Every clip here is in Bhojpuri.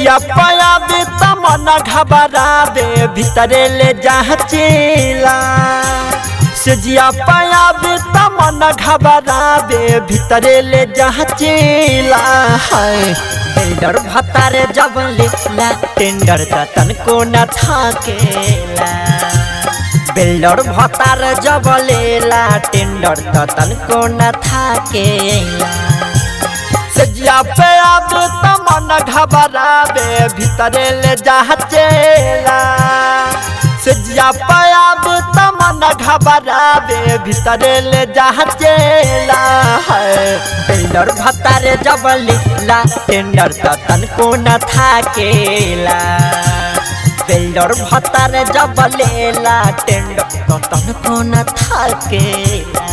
जिया पाया बे तमना घबरा दे भीतरे ले जाचेला से जिया पाया बे तमना घबरा दे भीतरे ले जाचेला है टेंडर भतारे जब लेला टेंडर त तनको न थाकेला बिल्डर भतार जब लेला टेंडर त तनको न थाकेला सजिया पे अब तमन घबराबे भीतरे ले जाचेला सजिया पे अब तमन घबराबे भीतरे ले जाचेला है बिल्डर भतारे जब लेला टेंडर त तनको न थाकेला बिल्डर भतारे जब लेला टेंडर त तनको न थाकेला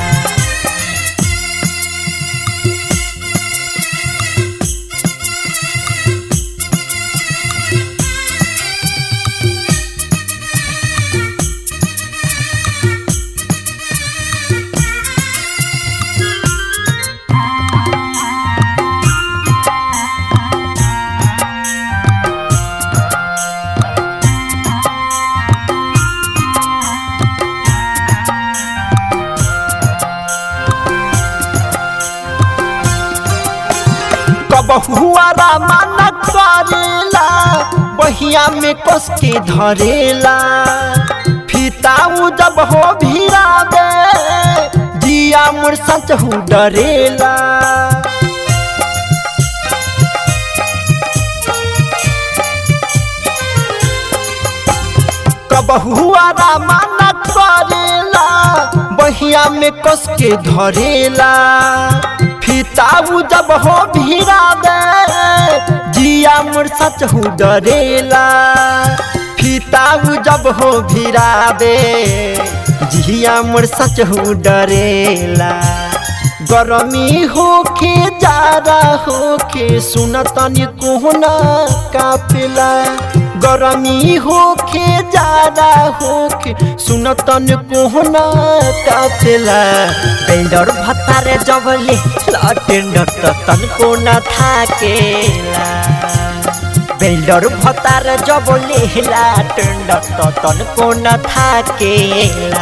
कबहुआरा माना करेला बहिया में कस के धरेला फीताऊ जब हो भीरा दे जिया मोर सच हूँ डरेला कबहुआरा माना करेला बहिया में कस के धरेला फीताऊ जब हो भीरा दे जिया मोर सच हूँ डरेला फीताऊ जब हो भीरा दे जिया मोर सच हूँ डरेला गरमी होके जारा होके सुनतनी कोहना काफिला गरमी होके जारा होके सुनतन कोहना काफिला टेंडर भतारे जबले टेंडर त तनको न थाकेला बेल्डर भतार जबले टेंडर त तनको न थाकेला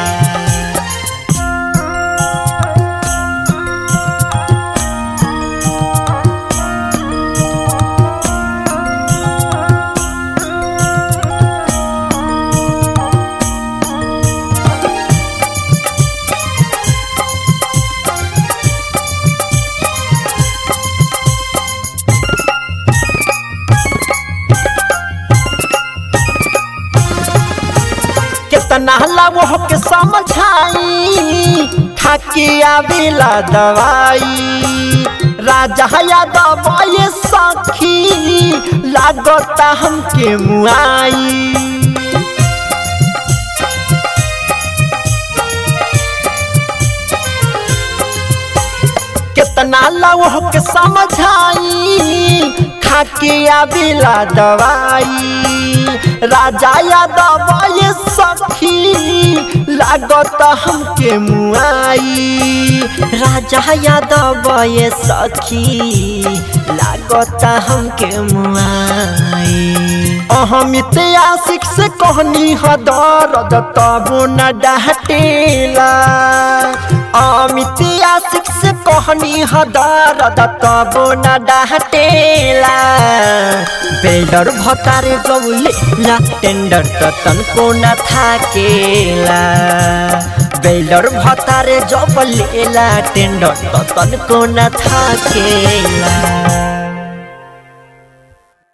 कितना लाओ के समझाई खाके आवेला दवाई राजा यादव ये सखी लागता हमके मुआई कितना लाओ के समझाई खाके आवेला दवाई राजा यादव ये सखी लागत हमके मुआई राजा यादव ये सखी लागत हमके मुआई अहमित आशिक से कहनी ह दर्द तबो न डाटेला अमित आशिक से कहनी ह दर्द तबो न डाटेला बेल्डर भतारे गौले ला टेंडर त तनको न थाकेला बेल्डर भतारे जब लेला टेंडर त तनको न थाकेला